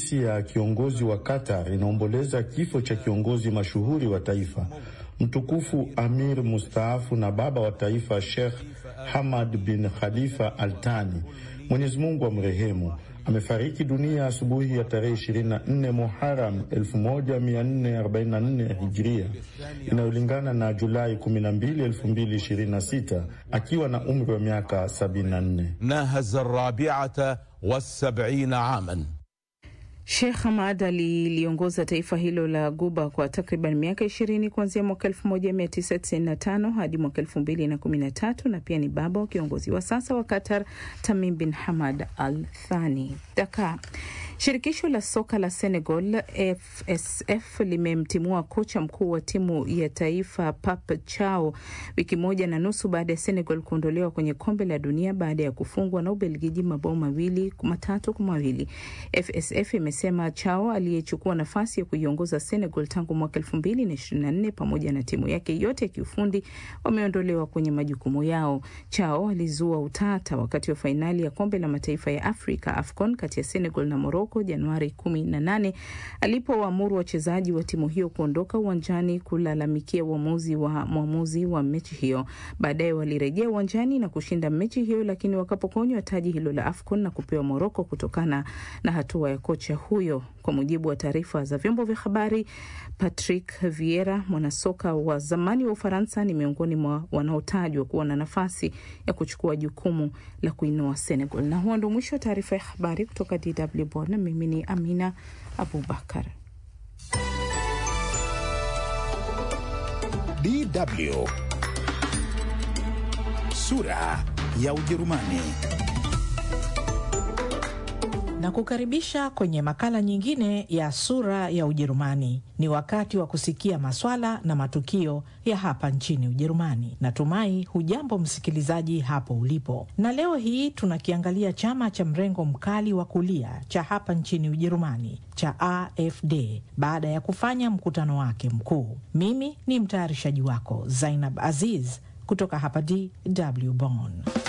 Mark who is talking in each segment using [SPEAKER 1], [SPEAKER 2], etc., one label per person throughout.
[SPEAKER 1] ya kiongozi wa Qatar inaomboleza kifo cha kiongozi mashuhuri wa taifa mtukufu Amir mustaafu na baba wa taifa Sheikh Hamad bin Khalifa Al Thani, Mwenyezi Mungu amrehemu. Amefariki dunia asubuhi ya tarehe 24 Muharam 1444 Hijria inayolingana na Julai 12, 2026 akiwa na umri wa miaka 74.
[SPEAKER 2] nahaza rabiata wasabina aman
[SPEAKER 3] Sheikh Hamad aliliongoza taifa hilo la Guba kwa takriban miaka ishirini kuanzia mwaka 1995 hadi mwaka 2013 na pia ni baba wa kiongozi wa sasa wa Qatar Tamim bin Hamad Al Thani. Dakar. Shirikisho la soka la Senegal FSF limemtimua kocha mkuu wa timu ya taifa Pape Thiaw wiki moja na nusu baada ya Senegal kuondolewa kwenye kombe la dunia baada ya kufungwa na Ubelgiji mabao mawili matatu kwa mawili. FSF imesema Thiaw aliyechukua nafasi ya kuiongoza Senegal tangu mwaka elfu mbili na ishirini na nne pamoja na timu yake yote ya kiufundi wameondolewa kwenye majukumu yao. Thiaw alizua utata wakati wa fainali ya kombe la mataifa ya Afrika AFCON kati ya Senegal na Morocco Januari 18 alipowaamuru wachezaji wa timu hiyo kuondoka uwanjani kulalamikia uamuzi wa mwamuzi wa mechi hiyo. Baadaye walirejea uwanjani na kushinda mechi hiyo, lakini wakapokonywa taji hilo la AFCON na kupewa Morocco kutokana na hatua ya kocha huyo. Kwa mujibu wa taarifa za vyombo vya habari, Patrick Vieira, mwanasoka wa zamani wa Ufaransa, ni miongoni mwa wanaotajwa kuwa na nafasi ya kuchukua jukumu la kuinoa Senegal. Na huo ndo mwisho wa taarifa ya habari kutoka DW Bonn. Mimi ni Amina Abubakar.
[SPEAKER 4] DW sura ya Ujerumani.
[SPEAKER 5] na kukaribisha kwenye makala nyingine ya sura ya Ujerumani. Ni wakati wa kusikia maswala na matukio ya hapa nchini Ujerumani. Natumai hujambo msikilizaji hapo ulipo, na leo hii tunakiangalia chama cha mrengo mkali wa kulia cha hapa nchini Ujerumani cha AfD baada ya kufanya mkutano wake mkuu. Mimi ni mtayarishaji wako Zainab Aziz kutoka hapa DW Bonn.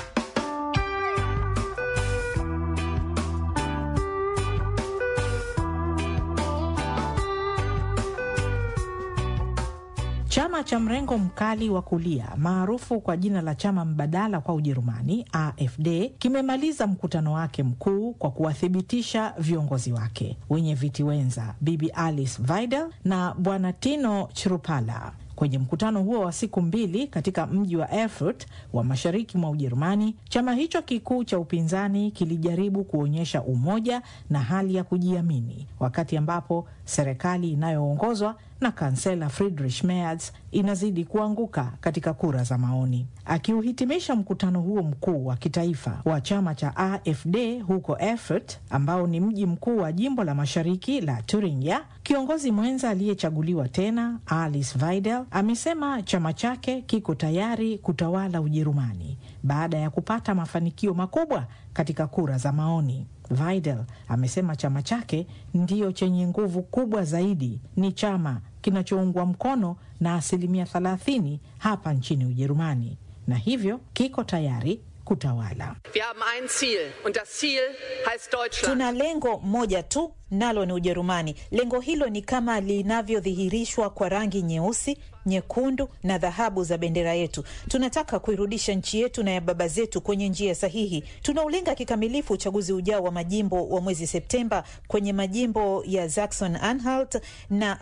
[SPEAKER 5] Chama cha mrengo mkali wa kulia maarufu kwa jina la chama mbadala kwa Ujerumani, AfD, kimemaliza mkutano wake mkuu kwa kuwathibitisha viongozi wake wenye viti wenza Bibi Alice Weidel na Bwana Tino Chrupala. Kwenye mkutano huo wa siku mbili katika mji wa Erfurt wa mashariki mwa Ujerumani, chama hicho kikuu cha upinzani kilijaribu kuonyesha umoja na hali ya kujiamini, wakati ambapo serikali inayoongozwa na kansela Friedrich Merz inazidi kuanguka katika kura za maoni. Akiuhitimisha mkutano huo mkuu wa kitaifa wa chama cha AfD huko Erfurt, ambao ni mji mkuu wa jimbo la mashariki la Thuringia, kiongozi mwenza aliyechaguliwa tena Alice Weidel amesema chama chake kiko tayari kutawala Ujerumani baada ya kupata mafanikio makubwa katika kura za maoni. Weidel amesema chama chake ndiyo chenye nguvu kubwa zaidi, ni chama kinachoungwa mkono na asilimia 30 hapa nchini Ujerumani na hivyo kiko tayari kutawala.
[SPEAKER 6] Wir haben ein Ziel und das Ziel heißt Deutschland.
[SPEAKER 7] Tuna lengo moja tu, nalo ni Ujerumani. Lengo hilo ni kama linavyodhihirishwa kwa rangi nyeusi, nyekundu na dhahabu za bendera yetu. Tunataka kuirudisha nchi yetu na ya baba zetu kwenye njia sahihi. Tunaulenga kikamilifu uchaguzi ujao wa majimbo wa mwezi Septemba kwenye majimbo ya Saxon Anhalt na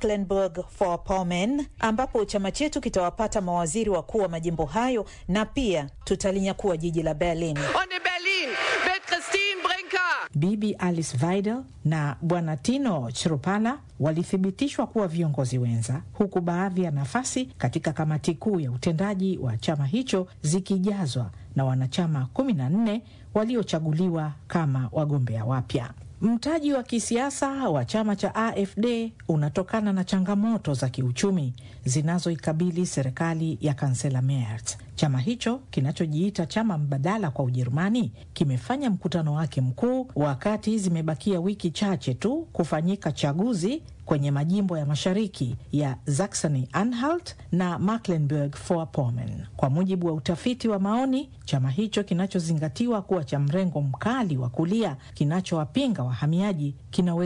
[SPEAKER 7] Mecklenburg-Vorpommern, ambapo chama chetu kitawapata mawaziri wakuu wa majimbo hayo na pia tutalinyakua jiji la Berlin.
[SPEAKER 6] Und in Berlin wird Christine Brinker
[SPEAKER 5] Bibi Alice Weidel na Bwana Tino Chrupala walithibitishwa kuwa viongozi wenza, huku baadhi ya nafasi katika kamati kuu ya utendaji wa chama hicho zikijazwa na wanachama 14 waliochaguliwa kama wagombea wapya. Mtaji wa kisiasa wa chama cha AfD unatokana na changamoto za kiuchumi zinazoikabili serikali ya kansela Merz. Chama hicho kinachojiita chama mbadala kwa Ujerumani kimefanya mkutano wake mkuu wakati zimebakia wiki chache tu kufanyika chaguzi kwenye majimbo ya mashariki ya Saxony Anhalt na Mecklenburg-Vorpommern. Kwa mujibu wa utafiti wa maoni, chama hicho kinachozingatiwa kuwa cha mrengo mkali wa kulia kinachowapinga wahamiaji kinaweza